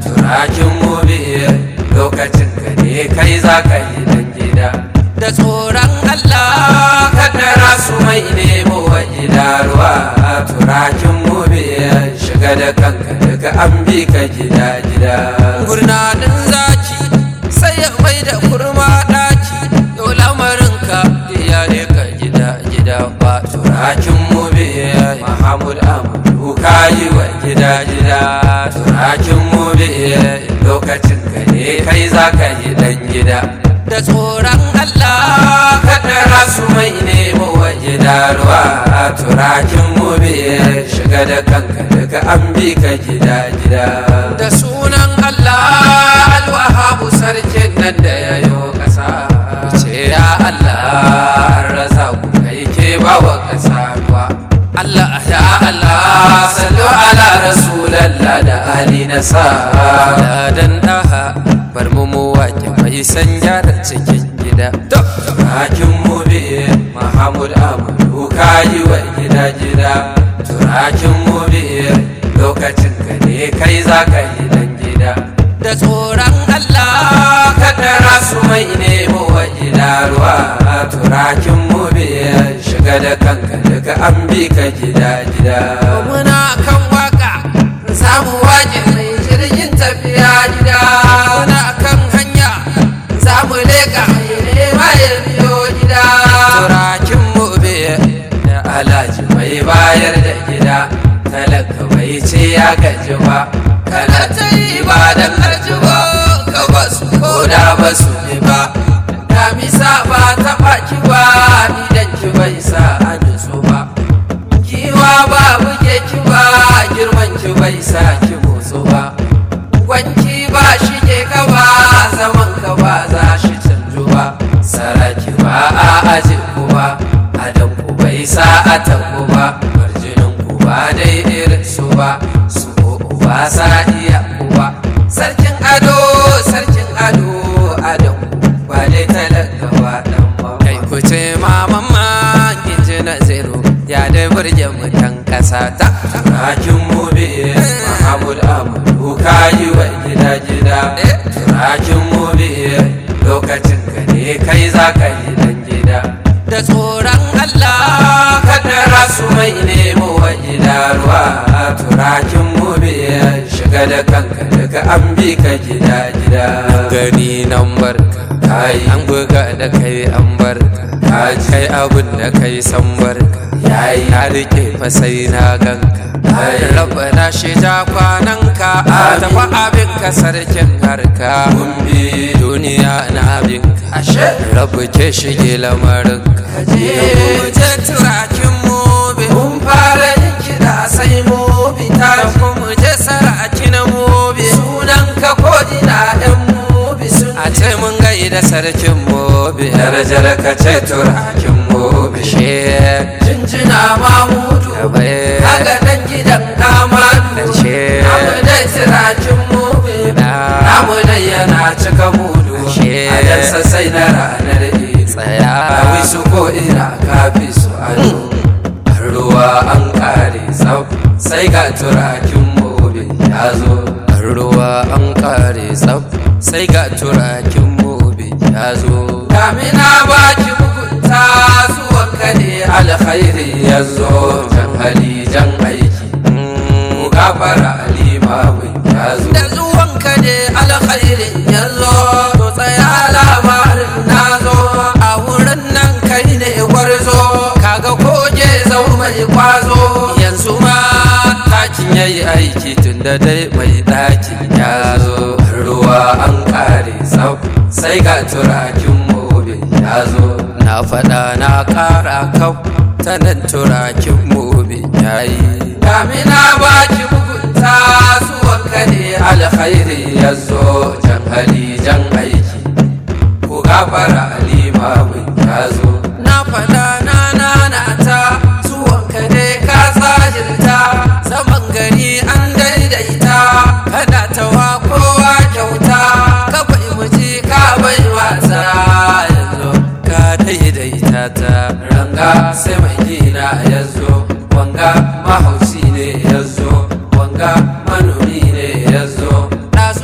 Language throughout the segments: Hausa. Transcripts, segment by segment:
turakin mubi lokacin ka ne kai za ka yi dan gida da tsoron Allah kaddara su mai nemo wa gida ruwa turakin mubi shiga da kanka daga an bi ka gida gida gurnanin zaki sai ya mai da kurma daki yau lamarinka ya ne ka gida gida ba turakin mubi Mahamud Amadu ka yi wa gida gida turakin mubi lokacin ka ne kai za ka yi dan gida da tsoron Allah kaddara su mai nemo wa gida ruwa turakin mubi shiga da kanka daga an bi ka gida gida da sunan Allah alwahabu sarkin nan da ya yi kasa ce ya Allah an rasa ku kai ke ba wa kasa ruwa Allah ya Allah sallu ala rasulallah da ali na sa dan daha bar mu mu wake mai san gyara cikin gida turakin mu bi Muhammad Amadu kayi wa gida gida turakin mu bi lokacin ka ne kai za ka yi dan gida da tsoron Allah kaddara su mai nemo wa gida ruwa turakin mu bi shiga da kanka daga an bi ka gida gida muna kan waka samu waje mai jirgin tafiya gida muna kan hanya za mu leka nema ya biyo gida turakin mu bi da alhaji mai bayar da gida talaka bai ce ya gaji ba kana ta yi ba da karji ba ka basu ko da basu ne ba damisa ba ta baki ba idan ki bai sa a nutsu ba giwa ba buge ki ba girman ki bai sa ki motsu ba wanki ba shige ka ba zaman ka ba za shi canju ba saraki ba a aji ku ba adam ku bai sa a taku ba barjinin ku ba dai irin su ba su ko ba sa iya ku ba sarkin ado sarkin ado adam ba dai talaka ba dan ba kai ku ce maman ma inji na zero ya dai burge mutan kasa ta turakin mubi mahamud amadu kayi wa gida gida turakin mubi lokacin ka ne kai za ka yi dan gida da tsoron Allah kaddara su mai nemo wa gida ruwa turakin mubi shiga da kanka daga an bi ka gida gida gani nan barka kai an buga da kai an barka ka kai abun da kai san barka yayi na rike fa sai na ganka rabbana shi ta kwananka a tafi abin ka sarkin harka duniya na abinka ashe rabu ke shige lamarinka je turakin mobi mun fara yin kiɗa sai mobi ta mu je saraki na mobi sunan ka ko ina ɗan mobi sun a ce mun gaida sarkin mobi darajar ka ce turakin mobi she jinjina mamudu kaga dan gidan amadu namu dai turakin mobi namu dai yana cika mudu a yansa sai na ranar tsaya a su ko ina kafi su ado an ruwa an kare tsaf sai ga turakin mobi ya zo an ruwa an kare tsaf sai ga turakin mobi ya zo damina baki mugunta zuwan ka ne alkhairi ya zo jan hali jan aiki ku gafara limamin ya zo da zuwan ka ne alkhairin ya zo to tsaya labarin na zo a wurin nan kai ne gwarzo kaga koje zau mai kwazo yanzu ma takin yayi aiki tun da dai mai ɗakin ya zo ruwa an kare tsaf sai ga turakin mobe ya zo na faɗa na ƙara kau ta nan turakin mobe ya yi damina baki mugunta zuwan ka ne alkhairi ya zo jan hali jan aiki ku gafara limamin ya zo na faɗa na nana ta zuwan ka ne ka tsajinta zaman gari an daidaita kana tawa kowa kyauta ka bai muji ka bai wasa yanzu ka daidaita ta ranga sai mai gina ya zo wanga mahauci ne ya zo wanga manomi ne ya zo ɗazu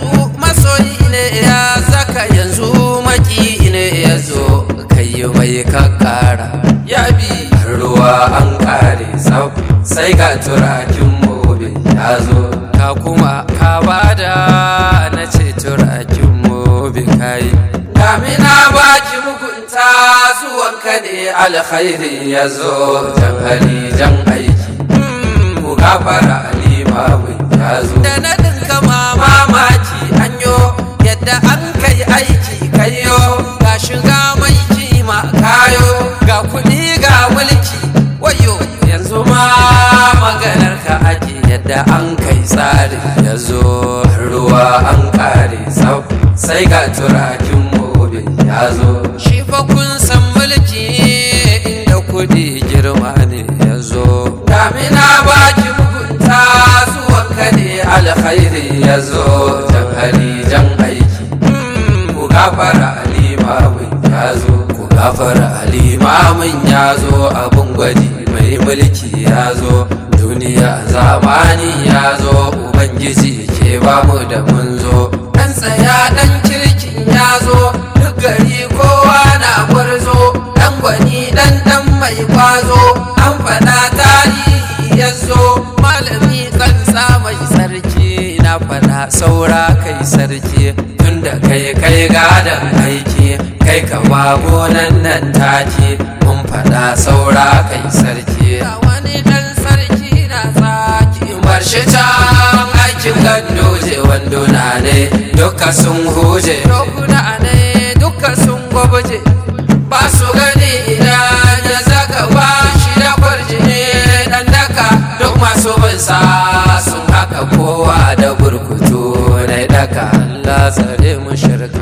ka kara ya bi ruwa an kare tsaf sai ga turakin mobin ya zo ka kuma ka bada na ce turakin mobin kayi damina baki mugunta zuwanka ne alkhairi ya zo jan hali jan aiki ku gafara limamin ya zo da na dinka mamaki anyo yadda an kai aiki kayo ga shiga mai kima kayo ga kuɗi ga mulki wayo yanzu ma maganar ka ake yadda an kai tsari ya zo ruwa an kare tsaf sai ga turakin mobin ya zo shi fa kun san mulki inda kuɗi girma ne ya zo damina baki mugunta zuwanka ne alkhairi ya zo jan hali jan aiki ku gafara limamin ya zo ku gafara limamin ya zo abin gwaji mai mulki ya zo duniya zamani ya zo ubangiji ke bamu da mun zo dan tsaya dan kirkin ya zo duk gari kowa na gwarzo dan gwani dan dan mai kwazo an faɗa tarihi ya zo malami kansa mai sarki na faɗa saura kai sarki tunda kai kai gadon aiki kai ka gonan nan take mun faɗa saura kai sarki wani dan sarki na tsaki bar shi can aikin gandoje wanduna ne duka sun huje dokuna ne duka sun gwabje ba su gani idan ya zaka ba shi da kwarjini dan daka duk masu bin sa sun haka kowa da burkutu na daka Allah tsare mu shirka